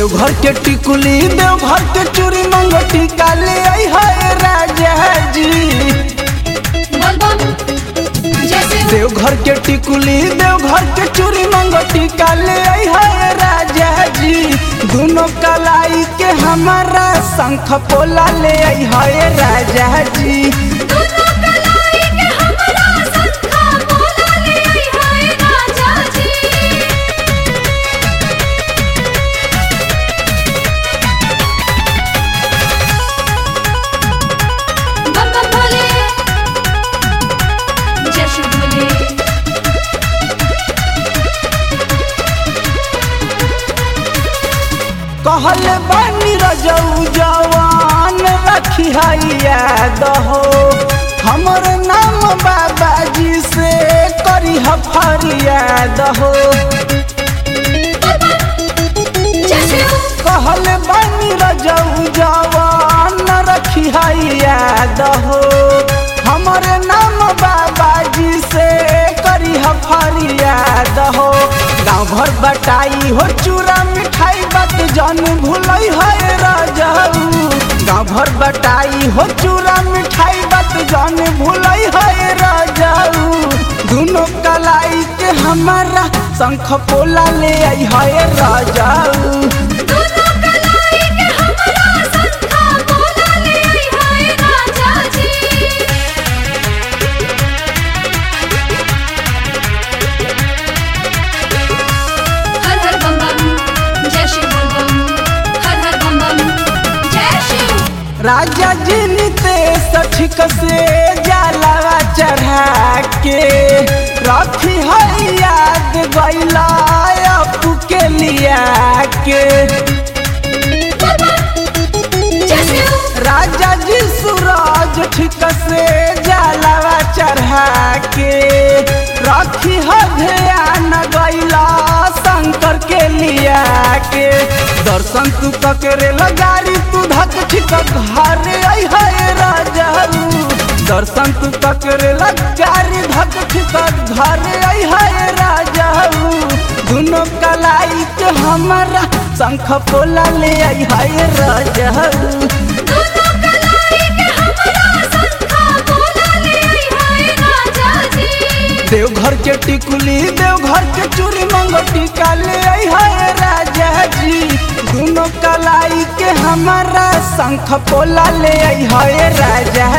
देवघर के टिकुली देवघर के चूड़ी मंगटी काले आई है राजा जी बोल बम जैसे देवघर के टिकुली देवघर के चूड़ी मंगटी काले आई है राजा जी दोनों कलाई के हमारा शंख पोला ले आई है राजा जी दोनों कलाई के हमरा संखा बोला ले आई हाय राजा जी बम बम भोले जय शिव भोले कहल बानी रजऊ जवान रखी याद हो हमर नाम बाबाजी से करी फरियाद हो जय शिव कहल बानी रजऊ जवान रखी याद हो हमर नाम बाबाजी से करी फरियाद हो गाँव भर बटाई हो चूड़ा मिठाई बात जन भूलई है राजाऊ गाँव भर बटाई हो चूड़ा मिठाई बात जन भूलई है राजाऊ दोनों कलाई के हमारा शंख पोला ले आई है राजाऊ दोनों कलाई के हमरा संखा बोला ले आई हाय राजा जी हर हर बम बम जय शिव बोल बम हर हर बम बम जय शिव राजा जी नितेश ठीक से जलावा चढ़ा के रखी है याद गैला अपू के लिया के जय शिव राजा जी सूरज ठीक से जलावा चढ़ा के रखी है ध्यान गैला शंकर के लिया के दर्शन तू ककरे लगारी तू धक ठीक घर आई है राजा दर्शन तू ककरे लगारी धक ठीक घर आई है राजा दोनों कलाई के हमारा शंख पोला ले आई है राजा दोनों कलाई के हमरा संखा बोला ले आई हाय राजा जी देवघर के टिकुली देवघर के चूड़ी मंगटी काले आई है राजा जी दोनों कलाई के हमारा शंख पोला ले आई है राजा